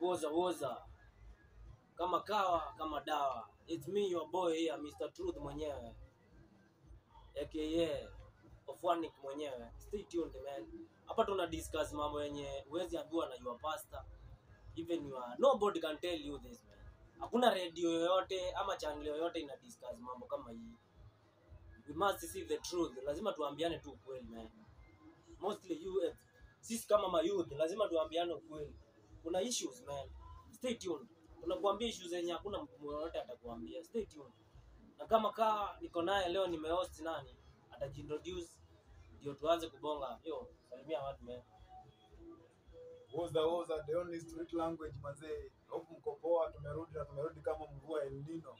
woza woza kama kawa kama dawa it's me your boy here Mr. Truth mwenyewe aka Ofwanik mwenyewe stay tuned man hapa tuna discuss mambo yenye huwezi ambiwa na your pastor even your nobody can tell you this man hakuna radio yoyote ama channel yoyote ina discuss mambo kama hii we must see the truth lazima tuambiane tu ukweli man mostly you eh, sisi kama mayouth lazima tuambiane ukweli kuna issues man stay tuned tunakuambia issues zenye hakuna mtu yoyote atakuambia stay tuned na kama kaa niko naye leo nimehost nani atajiintroduce ndio tuanze kubonga yo salimia watu man Woza woza the only street language mazee. Hope mko poa, tumerudi na tumerudi kama mvua El Nino.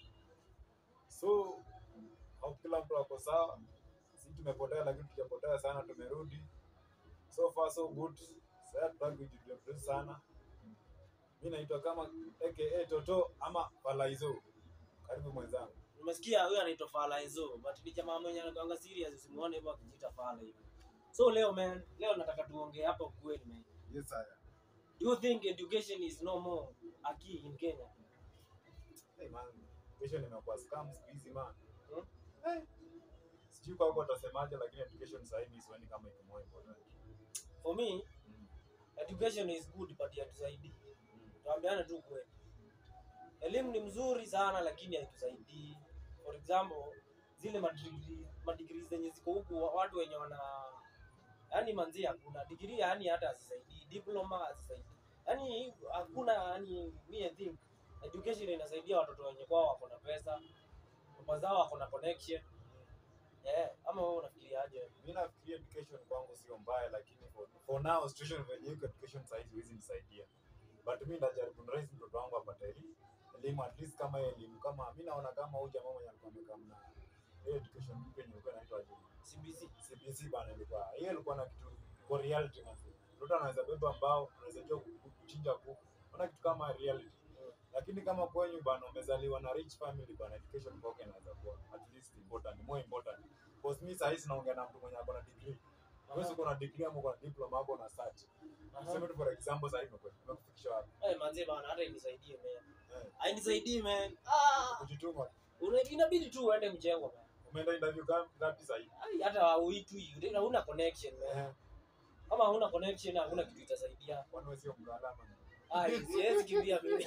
So hope kila mtu ako sawa. Si tumepotea lakini tujapotea sana, tumerudi. So far so good. Sasa tutaki kujiintroduce sana. Mimi naitwa kama aka Toto ama Falaizo. Karibu mwenzangu. nimesikia huyo anaitwa Fala Enzo but ni jamaa mwenye anakuanga serious usimuone hivyo akijiita Fala hivi so leo man leo nataka tuongee hapa ukweli man Yes sir. do you think education is no more a key in Kenya Hey man, education imekuwa scam siku hizi man. Hmm? Hey. Sijui kwa huko utasemaje lakini education sasa hivi sioni kama iko more important. for me Mm. education is good but haitusaidii tuambiane tu kweli elimu ni mzuri sana lakini haitusaidii for example zile madigrii madigrii zenye ziko huku wa- watu wenye wana yani manzi hakuna degree yani hata hazisaidii diploma hazisaidii yani hakuna yani me I think education inasaidia watoto wenye kwao wako na pesa baba zao wako na connection yeah. ama wewe unafikiriaje mi nafikiria education kwangu sio mbaya lakini for, for now situation venye iko education saizi huwezi nisaidia but mi ndajaribu niraise mtoto wangu apate eli- elimu at least kama hiyo elimu kama mi naona kama huyu jamaa mwenye alikuwa amekaa mna hiyo education mpya yenye ilikuwa inaitwa aje? CBC CBC bana ilikuwa hiyo ilikuwa na kitu kwa reality manzi mtoto anaweza beba mbao anaweza jua ku- ku- kuchinja kuku ona kitu kama reality lakini kama kwenyu bana umezaliwa na rich family bana education kwako inaweza kuwa at least important more important because mi saa hizi naongea na mtu mwenye ako na degree wewe uko na degree ama uko na diploma hapo na search tuseme tu for example sasa hivi umekufikisha wapi Eh, manze bana hata inisaidie man. eh Hainisaidii man. Ah, kujituma una- inabidi tu uende mjengo man. umeenda interview gani ngapi sasa hivi Ai, hata uitwi, una- huna connection man. eh Kama huna connection hakuna kitu itasaidia. kwani wewe sio mtaalamu Ai, siwezi kimbia mimi.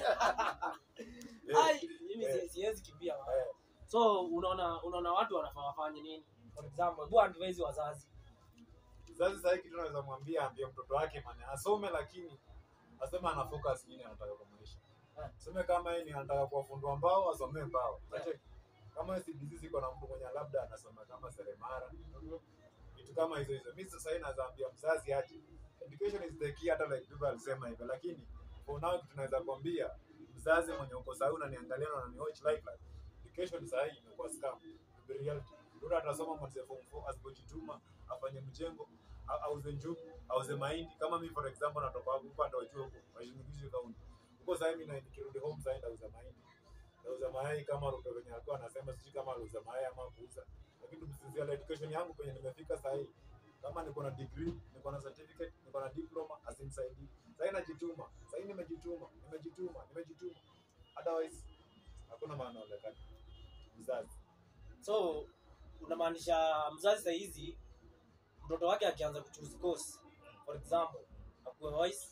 Eh, Ai, mimi si- Eh. siwezi kimbia man. eh So unaona unaona watu wanafaa wafanye nini? For example, hebu advise wazazi. Sasa sasa hiki tunaweza mwambia ambie mtoto wake man asome lakini aseme ana focus nini anataka kwa maisha. Eh. Sema kama yeye ni anataka kuwafundua mbao asomee mbao. Eh. Ache kama yeye CBC ziko na mtu mwenye labda anasoma kama seremara vitu kama hizo hizo. Mimi sasa hivi naweza ambia mzazi aje. Education is the key hata like people alisema hivyo lakini for now kitu tunaweza kuambia mzazi mwenye uko sahi unaniangalia na unaniwatch live like education sasa hii imekuwa scam. The reality. Ndio atasoma mwanzo form 4 asipojituma afanye mjengo au- auze njugu auze mahindi kama mimi for example natoka hapo upande wa juu huko washinikishi kaunti huko sasa mimi na nikirudi home sasa nauza mahindi nauza mayai kama Ruto venye alikuwa anasema sijui kama aliuza mayai ama kuuza lakini msinzia education yangu kwenye nimefika sasa hii kama niko na degree niko na certificate niko na diploma asinisaidii sasa hii najituma sasa hii nimejituma nimejituma nimejituma otherwise hakuna maana onekana mzazi So unamaanisha mzazi saa hizi mtoto wake akianza kuchoose course for example akuwe voice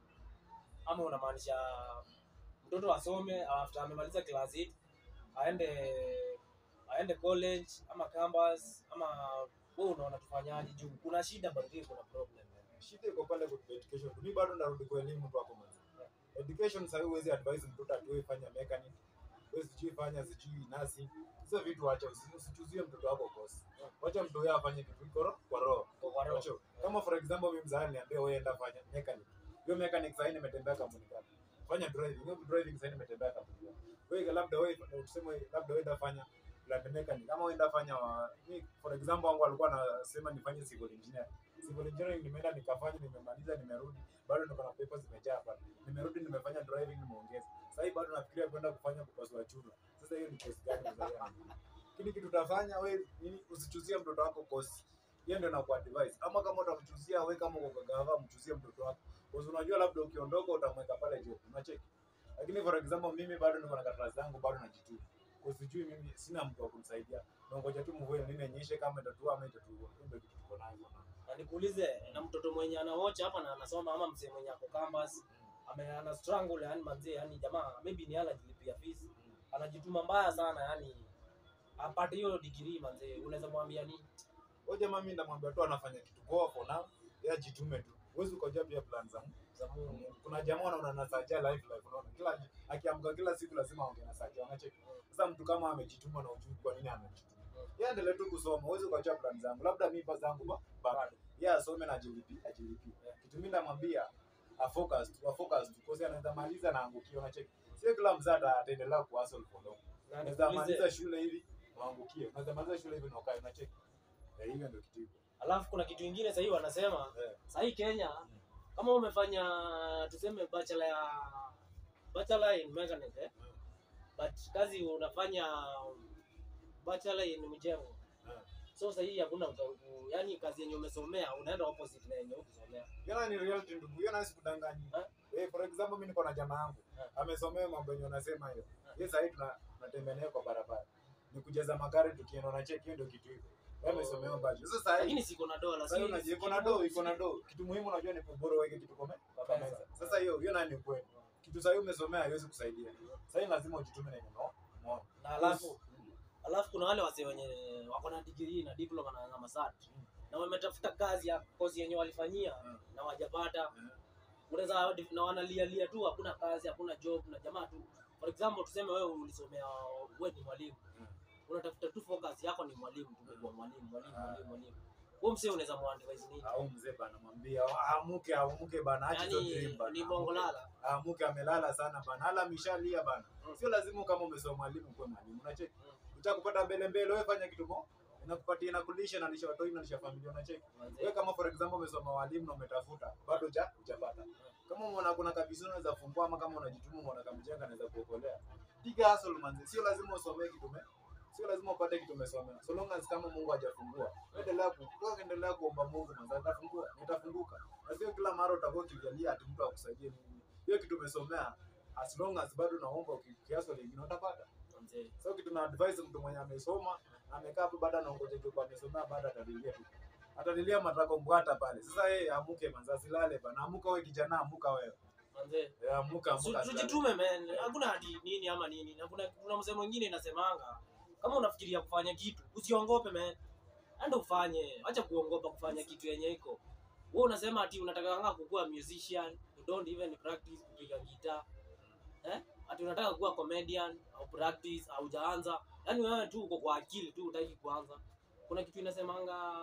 ama unamaanisha mtoto asome after amemaliza class 8 aende aende college ama campus ama wewe unaona tufanyaje juu kuna shida bado kuna problem shida iko pale kwa education. Mimi bado narudi kwa elimu tu hapo mwanzo. Education sasa huwezi advise mtoto atoe fanya mechanic. Wewe sijui fanya sijui nasi. Hizo vitu acha usi- usichuzie mtoto wako kosi. Wacha mtoto yeye afanye kitu kiko kwa roho. Kwa- kwa roho. Wacha. Kama for example mimi mzazi niambia wewe enda fanya mechanic. Hiyo mechanic sasa nimetembea kampuni gani? Fanya driving. Hiyo driving sasa nimetembea kampuni gani? Wewe labda wewe tuseme labda wewe enda fanya land mechanic. Kama wewe enda fanya wa, mi, for example wangu alikuwa anasema nifanye civil engineer civil engineering nimeenda nikafanya nimemaliza nimerudi bado niko na papers zimejaa hapa nimerudi nimefanya driving nimeongeza sasa hivi bado nafikiria kwenda kufanya kupasua chuma sasa hiyo ni kosi gani mzazi wangu kile kitu utafanya we nini usichuzie mtoto wako kosi hiyo ndio nakuwa advice ama kama utamchuzia we kama uko gava mchuzie mtoto wako Kwa unajua labda ukiondoka utamweka pale job. Unacheki. Lakini for example mimi bado niko na karatasi zangu bado najituma. Kwa sijui mimi sina mtu wa kunisaidia. Naongoja tu mvua nini inyeshe kama itatua ama itatua. Hiyo ndio kitu tuko nayo. Na nikuulize na mtoto mwenye anawocha hapa na anasoma ama mzee mwenye ako campus ame ana strangle yani manzee yani jamaa maybe ni ala jilipia fees anajituma mbaya sana yani apate hiyo degree manzee unaweza mwambia nini Huyo jamaa mimi ndamwambia tu anafanya kitu poa for now. Yeye ajitume tu. Huwezi ukajua pia plan za mtu. za Mungu kuna jamaa unaona anasajia life life unaona kila akiamka kila siku lazima aongee na sajia unacheki sasa mtu kama amejituma na ujui kwa nini amejituma yeye endelee tu kusoma huwezi ukajua plan zangu labda mimi pa zangu ba bado yeye asome na ajilipi ajilipi kitu mimi namwambia a focus a focus kwa sababu anaweza maliza na angukie unacheki sio kila mzee ata- ataendelea ku hustle for long na unaweza maliza nikuulize shule hivi uangukie unaweza maliza shule hivi na ukae unacheki Eh, hivyo ndio kitu hivyo alafu kuna kitu kingine sahii wanasema Eh. sahii Kenya kama umefanya tuseme bachelor ya bachelor in mechanics eh? Mm. but kazi unafanya bachelor in mjengo Eh. so sahii hakuna uta- u- yani kazi yenye umesomea unaenda opposite na yenye ukusomea Yana ni reality ndugu, yana sikudanganyi. Eh? Eh, for example mimi niko na jamaa yangu. Eh. Amesomea mambo yenye unasema hiyo. Eh. Yeye sasa hivi tuna- tunatembea naye kwa barabara. Ni kujaza magari tukienda na check hiyo ndio kitu hivyo. Yeye amesomea Oh. baje. Sasa sasa hivi lakini siko na dola sasa hivi unajua iko na do, iko na do. Kitu muhimu unajua ni kubora weke kitu kome kwa Pesa. meza. Sasa hiyo hiyo nani kweli? Kitu sasa hivi umesomea haiwezi kusaidia. Sasa hivi lazima ujitume na neno. Umeona? na alafu alafu kuna wale wase wenye wako na degree na diploma na, na masat Mm. na wametafuta kazi ya kozi yenye walifanyia Mm. na wajapata Mm. unaweza na wanalialia tu hakuna kazi hakuna job na jamaa tu for example tuseme wewe ulisomea wewe ni mwalimu Mm. unatafuta tu focus yako ni mwalimu tu kwa mwalimu mwalimu mwalimu mwalimu huyo msee unaweza muadvise nini Au mzee bana mwambia amuke amuke bana acha hizo dream yani bana. ni bongo lala amuke amelala sana bana, hala mishalia bana. Mm. Sio lazima kama umesoma mwalimu kuwe mwalimu, unacheki Mm. utakupata mbele mbele, wewe fanya kitu mo inakupatia inakulisha na lisha watoto na lisha familia, unacheki wewe. Kama for example umesoma walimu na umetafuta bado ja hujapata, kama umeona kuna kabisa unaweza fungua, ama kama unajituma umeona kama mjenga anaweza kuokolea, piga hustle manzi. Sio lazima usomee kitu me sio lazima upate kitu umesomea, so long as kama Mungu hajafungua, endelea ku wewe endelea kuomba Mungu manzi, atafungua nitafunguka, na sio kila mara utakuwa ukijalia ati mtu akusaidie nini. Hiyo kitu umesomea as long as bado naomba ukiaso lingine utapata. Manze, So kitu na advise mtu mwenye amesoma amekaa hapo baada anaongoja tu kwa amesomea baada atalilia tu. Atalilia matako mbwata pale. Sasa yeye amuke manza silale bana. Amuka wewe kijana amuka wewe. manze. Eh, Amuka Su- amuka. silale. tujitume man hakuna hadi nini ama nini na kuna kuna mzee mwingine inasemanga kama unafikiria kufanya kitu usiongope man enda ufanye acha kuongopa kufanya kitu yenye iko wewe unasema ati unataka kanga kukuwa musician you don't even practice kupiga gitaa eh ati unataka kuwa comedian au practice au jaanza yani wewe tu uko kwa akili tu utaki kuanza kuna kitu inasemanga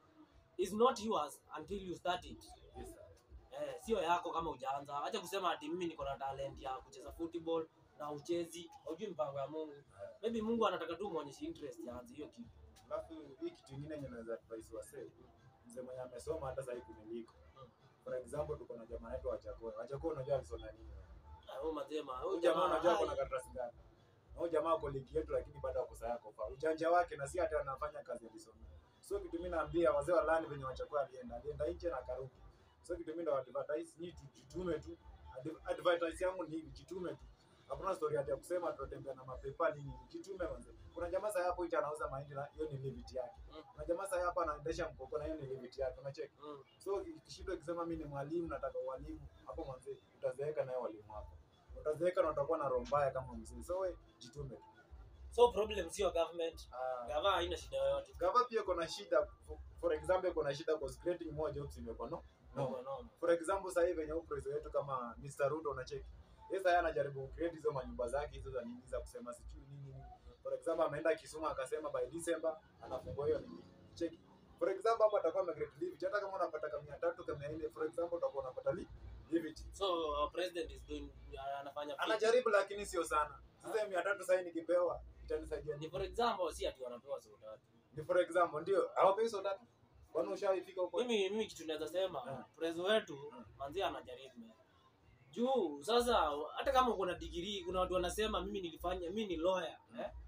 is not yours until you start it Yes, sir. eh, sio yako kama hujaanza. Acha kusema ati mimi niko na talent ya kucheza football na uchezi, hujui mpango ya Mungu. Maybe Mungu anataka tu muonyeshe interest yaanze hiyo kitu. Alafu hii kitu ingine yenye naweza advise wasee. Mzee mwenye amesoma hata sasa hivi kuniliko. For example tuko na jamaa wetu wa Chakoo. Wa Chakoo unajua alisoma nini? Ah, Huyo mazema, huyo Huyu jamaa unajua ai, kuna karatasi ngapi? Na huyu jamaa ako ligi yetu lakini bado ako saa yako fa. Ujanja wake na si hata anafanya kazi alisoma. So kitu mimi naambia wazee wa lani venye wachakua alienda, alienda nje na karudi. So kitu mimi ndo advertise ni tujitume tu. Adv- Advertise yangu ni hivi, jitume tu. Hakuna story hata ya kusema tutatembea na mapepa nini, jitume manze. Kuna jamaa sasa hapo ita anauza mahindi na hiyo ni limit yake. Mm. Kuna jamaa sasa hapa anaendesha mkoko na hiyo ni limit yake, unacheki. Mm. So kishindo ikisema mimi ni mwalimu nataka ualimu, hapo mwanzo utazeeka naye walimu wako. Utazeeka na utakuwa na roho mbaya kama mzee. So we jitume tu. So problem sio government. Ah, Gava haina shida yoyote. Gava pia kuna shida for- for example kuna shida kwa creating more jobs imekuwa no. No. No, no. For example sasa hivi venye president wetu kama Mr. Ruto unacheki. Yeye sasa anajaribu create hizo manyumba zake hizo za nini za kusema sijui nini nini. For example ameenda Kisumu akasema by December anafungua hiyo nini. Cheki. For example hapo atakuwa amecreate leave hata kama unapata kama 300 kama 400 for example utakuwa unapata leave. Leave it. So our president is doing anafanya fit. Anajaribu lakini sio sana. Sasa hiyo 300 sasa nikipewa itanisaidia Ni nini? for example si ati wanapewa soda tatu. Ni for example ndio hawapei so tatu. Kwani ushaifika huko? Mimi mimi kitu naweza sema Mm. prezo wetu Mm. manzi anajaribu man. Juu sasa hata kama uko na degree kuna watu wanasema mimi nilifanya mimi ni lawyer eh?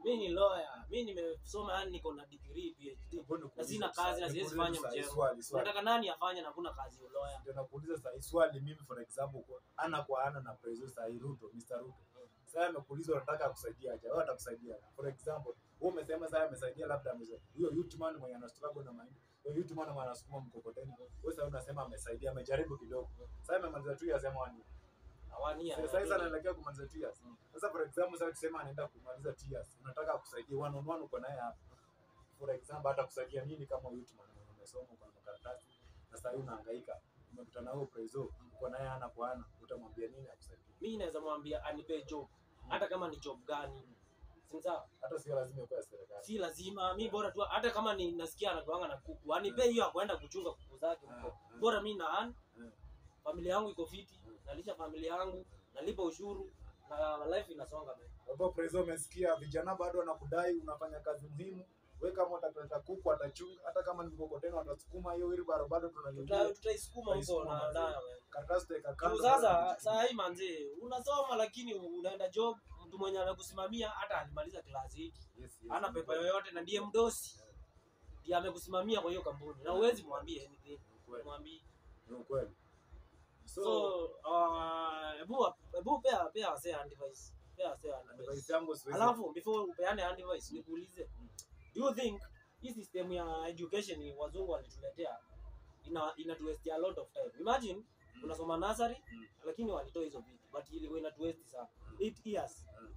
mi ni lawyer mi nimesoma yani niko na degree phd Mbona na sina nikuulize kazi na sa- siwezi nikuulize fanya sahi mjengo swali, swali. nataka nani afanye na hakuna kazi ya lawyer Ndio nakuuliza sahi swali mimi for example kwa ana kwa ana na president sahi Ruto Mr. Ruto. Sasa amekuuliza unataka akusaidia aje? Wewe atakusaidia. For example, wewe umesema sasa amesaidia labda amesaidia. Huyo youth man mwenye ana struggle na mahindi. Huyo youth man mwenye anasukuma mkokoteni. Wewe sasa unasema amesaidia, amejaribu kidogo. Sasa amemaliza tu yasema wani. hawania Sasa sasa anaelekea kumaliza 2 years. Sasa for example sasa tuseme anaenda kumaliza 2 years. Unataka akusaidia one on one uko naye hapa. For example hata kusaidia nini kama youth man mwenye umesoma uko na makaratasi na sasa unahangaika. Umekutana na huyo prezo, uko naye ana kwa ana, utamwambia nini akusaidie? mi naweza mwambia anipe job hata kama ni job gani sinza Hata sio lazima ikuwe ya serikali. si lazima mi bora tu hata kama ni nasikia anatoanga na kuku anipe hiyo ya kwenda kuchunga kuku zake Ah, huko ah. bora mi naan Mm. familia yangu iko fiti nalisha familia yangu nalipa ushuru na life inasonga mbele Hapo prezo umesikia vijana bado wanakudai unafanya kazi muhimu. Wewe kama utakuleta kuku atachunga, hata kama ni mkokoteni watasukuma hiyo wheelbarrow bado Tuta- tunalilia. tutaisukuma huko Tutaisukuma, na manze. nayo wewe. Karatasi teka Juu kando. sasa bado saa hii manzee unasoma lakini unaenda job mtu mwenye amekusimamia hata alimaliza klasi hiki Yes, yes, ana ni pepa kweli. yoyote na ndiye mdosi ndiye amekusimamia kwa hiyo kampuni na huwezi mwambie anything Ni ukweli. mwambie Ni ukweli. So, so uh, ebu ebu pea pea wasee advice pea wasee advice advice yangu siwezi alafu before upeane advice nikuulize do you think hii system ya education wazungu walituletea ina ina waste a lot of time imagine Mm. unasoma nursery Mm. lakini walitoa hizo vitu but ilikuwa ina waste sana 8 years Mm.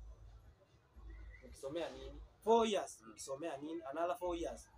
ukisomea nini 4 years Mm. ukisomea nini another 4 years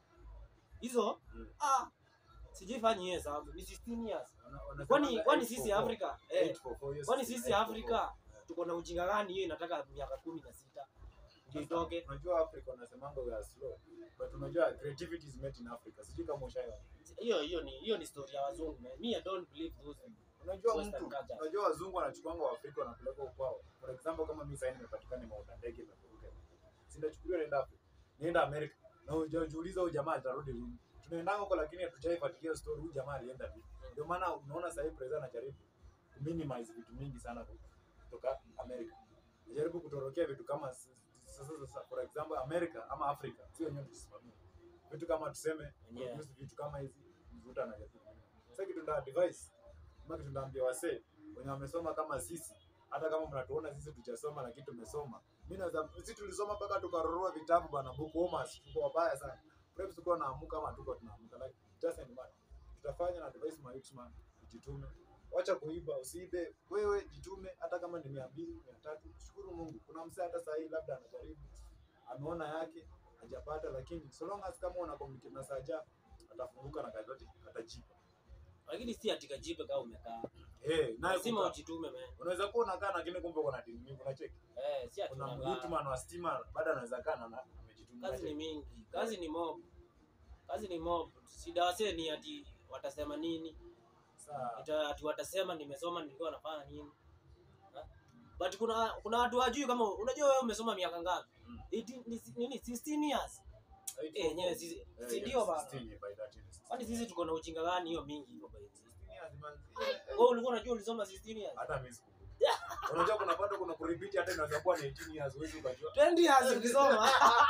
hizo Mm. ah sijifanyi hiyo hesabu ni 16 years Wana- wanasemanga kwani kwani eight sisi for four. Afrika Eight eh, for four, yes, kwani yes, sisi eight for Afrika four. tuko na ujinga gani hiyo inataka miaka kumi na sita ndio itoke Unajua Africa wanasemanga we are slow. But unajua creativity is made in Africa. Sijui kama ushaelewa. hiyo hiyo ni hiyo ni story ya wazungu man. me I don't believe those people. Unajua Western mtu, culture. unajua wazungu wanachukuanga Waafrika wanapeleka ukwao. For example kama mimi sasa nimepatikana nimeona ndege imeburuka. Sinachukuliwa naenda Afrika. Nienda America. Na hujajiuliza huyu jamaa atarudi lini. Tunaendanga huko lakini hatujaifuatilia story huyu jamaa alienda vipi. Ndio maana unaona sasa hivi president anajaribu kuminimize vitu mingi sana kutoka America. Anajaribu kutorokea vitu kama s- sasa sasa for example America ama Africa sio wenyewe tusimamie. Vitu kama tuseme Yeah. produce vitu kama hizi mvuta anajaribu. Sasa kitu ndio advice kama kitu ndaambia wasee wenye wamesoma kama sisi, hata kama mnatuona sisi tujasoma lakini tumesoma. Mimi naweza sisi tulisoma mpaka tukarorua vitabu bana, book homers, tuko wabaya sana. Preps tulikuwa naamuka ama tuko tunaamuka like it doesn't matter. Tutafanya na advice my youth man, jitume. Wacha kuiba, usiibe. Wewe jitume hata kama ni 200, 300, shukuru Mungu. Kuna msee hata saa hii labda anajaribu ameona yake hajapata, lakini so long as kama una communicate na Saja atafunguka na kazi yote atajipa. lakini si atika jipe kama umekaa Eh, naye lazima kukaa. ujitume man unaweza kuwa unakaa lakini kumbe uko na timu mingi unacheki eh si ati kuna unakaa. mtman wa stima bado anaweza kaa na na- amejituma kazi ni unacheki? mingi kazi ni mob kazi ni mob shida wasee ni ati watasema nini Saa, Ita- ati watasema nimesoma nilikuwa nafanya nini Ha? but kuna kuna watu wajui kama unajua wewe umesoma miaka ngapi Mm. 18 ni- nini 16 years eight eh for yenyewe four. sisi Eh, si yes, ndio bana 16 by that is 16. kwani sisi tuko na ujinga gani hiyo mingi hivyo by the way? 16 years, man. wewe ulikuwa unajua ulisoma 16 years hata mimi sikumbuki. unajua kuna bado kuna kurepeat hata inaweza kuwa ni 18 years huwezi ukajua 20 years ukisoma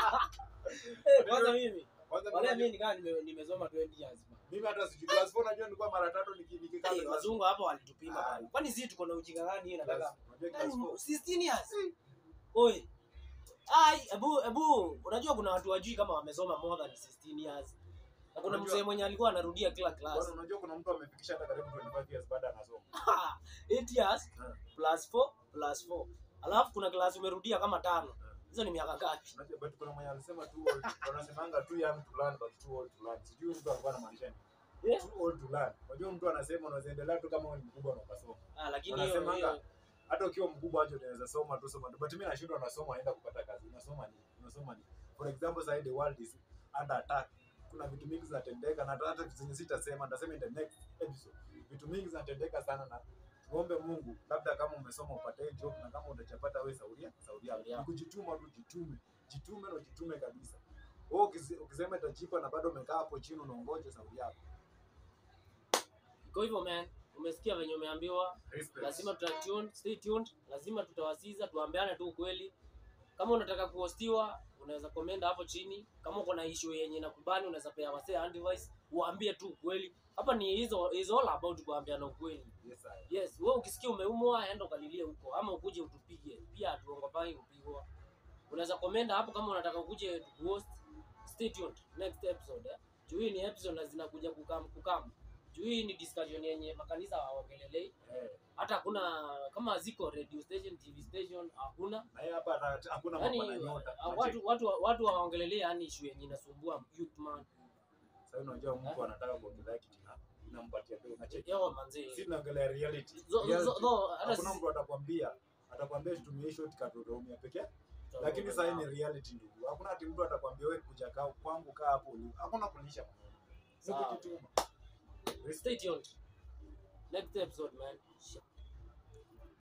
eh kwanza mimi kwanza wale mimi mimi nikaa nime- nimesoma 20 years bana. mimi hata sijui class 4 najua nilikuwa mara tatu niki- nikikaa Eh, class- wazungu hapo walitupima Ah. bana kwani sisi tuko na ujinga gani hiyo nataka class- unajua class Yaani, 4 16 years oi ai ebu ebu unajua kuna watu wajui kama wamesoma more than 16 years na kuna Unajua- mzee mwenye alikuwa anarudia kila class Bwana, unajua kuna mtu amefikisha hata karibu 25 years baada anasoma 8 years Ah. plus 4 plus 4 alafu kuna class umerudia kama tano hizo ni miaka ngapi Unajua, but kuna mwenye alisema too old wanasemanga too young to learn but too old to learn sijui mtu alikuwa anamaanisha nini Yeah. too old to learn unajua mtu anasema unaweza endelea tu kama wewe ni mkubwa na ukasoma ah, lakini hiyo Wanasemanga, hiyo hata ukiwa mkubwa aje unaweza soma tu soma tu but mimi nashindwa nasoma naenda kupata kazi unasoma nini unasoma nini for example sasa the world is under attack kuna vitu mingi zinatendeka na hata vitu zenye sitasema nitasema in the next episode vitu mingi zinatendeka sana na tuombe Mungu labda kama umesoma upate job na kama utachapata wewe sauria sauria Sauria. Ni kujituma tu jitume jitume na jitume kabisa wewe ukise- ukisema itajipa na bado umekaa hapo chini unaongoja sauria yako iko hivyo man umesikia venye umeambiwa Respect. lazima tuta tune, stay tuned lazima tutawasiza tuambiane tu ukweli kama unataka kuhostiwa unaweza comment hapo chini kama uko na issue yenye nakubani unaweza pea wasee advice uambie tu ukweli hapa ni hizo is all about kuambiana ukweli Yes, I. yes wewe ukisikia umeumwa enda ukalilie huko ama ukuje utupige pia hatuongopai kupigwa unaweza comment hapo kama unataka ukuje host stay tuned next episode eh? juu hii ni episode na zinakuja kukam kukam juu hii ni discussion yenye makanisa hawaongelelei Eh, hata hakuna kama ziko radio station tv station hakuna na hii hapa hata- hakuna yani mambo na nyota. watu watu watu hawaongelelei yani issue yenye inasumbua youth man Sasa unajua mtu anataka kuongelea kitu na inampatia tu unacheki. yo manzi Si tunaongelea reality. Zo- zo- Reality. zo- hata Hakuna sisi- mtu atakwambia atakwambia tutumie shortcut utaumia pekee. Lakini sasa hii ni reality ndugu. Hakuna ati mtu atakwambia wewe kuja kaa kwangu kaa hapo ulipo. Hakuna kulisha maneno. Ni Sawa. kujituma. stay tuned next episode man